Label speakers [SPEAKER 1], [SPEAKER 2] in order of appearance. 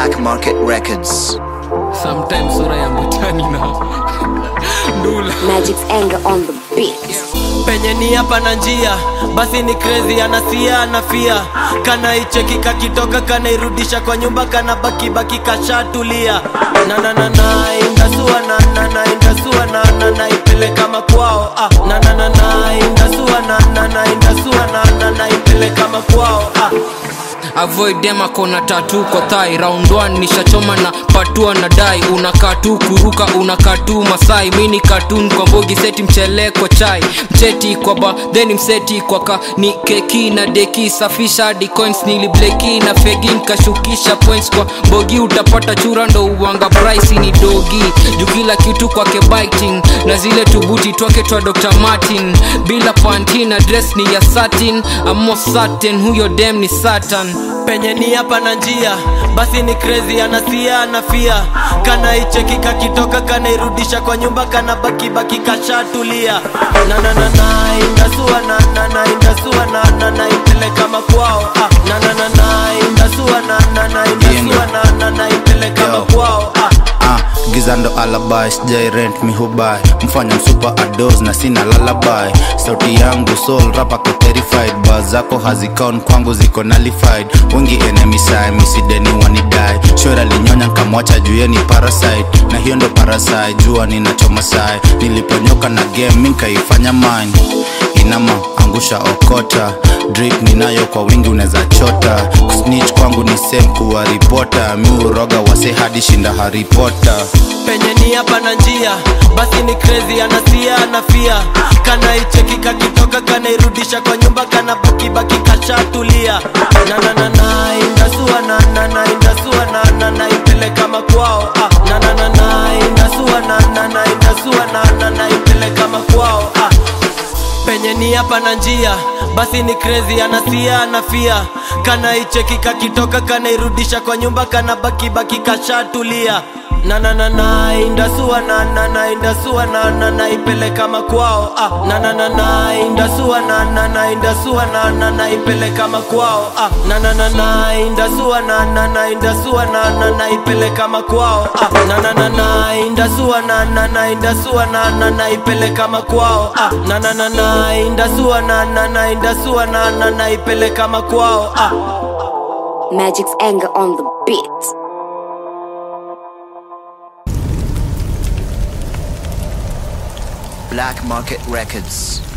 [SPEAKER 1] Black Market Records.
[SPEAKER 2] sometimes sura ya mtani na ndula
[SPEAKER 3] Magic's anger on the beat.
[SPEAKER 4] penye ni hapa na njia basi ni crazy anasia anafia kanaicheki kakitoka kanairudisha kwa nyumba kana baki baki kashatulia na na na na indasua na na na indasua na na na ipeleka makwao ah na na na na indasua na na na indasua na na na ipeleka makwao ah
[SPEAKER 2] avoid dem akona tatu kwa thai round 1 nishachoma na patua na dai unakaa tu kuruka unakaa tu masai mini katun kwa mbogi seti mchele kwa chai mcheti kwa ba then mseti kwa ka ni keki na deki safisha hadi coins nilibleki na fegi nkashukisha points kwa mbogi utapata chura ndo uwanga price ni dogi juu kila kitu kwake biting na zile tubuti twake twa dr martin bila panti na dress ni ya satin amo satin huyo dem ni satan
[SPEAKER 4] penye ni hapa na njia basi ni crazy anasia anafia kanaicheki kakitoka kanairudisha kwa nyumba kana baki baki kashatulia na na na na indasua na na na indasua na na na ipeleka makwao ah na na na na indasua na na na indasua na na na ipeleka
[SPEAKER 5] Yo.
[SPEAKER 4] makwao ah
[SPEAKER 5] Ah, giza ndo alabai sijai rent mihubai mfanya msupa ados na sina lalabai sauti yangu soul rapa ko terrified ba zako hazikaon kwangu ziko nullified wengi enemy side misideni wanidai shora linyonya nkamwacha juu ni parasite na hiyo ndo parasite jua ninachoma sai niliponyoka na game mi nkaifanya mine inama angusha okota drip ninayo kwa wingi unaweza chota snitch kwangu ni same kuwa ripota mi uroga wase hadi shinda haripota
[SPEAKER 4] penye ni hapa na njia basi ni crazy anasia anafia kanaicheki kakitoka kanairudisha kwa nyumba kana baki baki kashatulia na na na na indasua na na na indasua na na na ipeleka makwao ah na na na na indasua na na na indasua na na na ipeleka makwao ah penye ni hapa na njia basi ni crazy anasia anafia kanaicheki kakitoka kanairudisha kwa nyumba kana baki baki kashatulia na na na na indasua na na na indasua na na na ipeleka makwao ah na na na na indasua na na na indasua na na na ipeleka makwao ah na na na na indasua na na na indasua na na na ipeleka makwao ah na na na na indasua na na na indasua na na na ipeleka makwao ah na na na na indasua na na na indasua na na na ipeleka makwao ah
[SPEAKER 3] Magic's anger on the beat.
[SPEAKER 1] Black Market Records.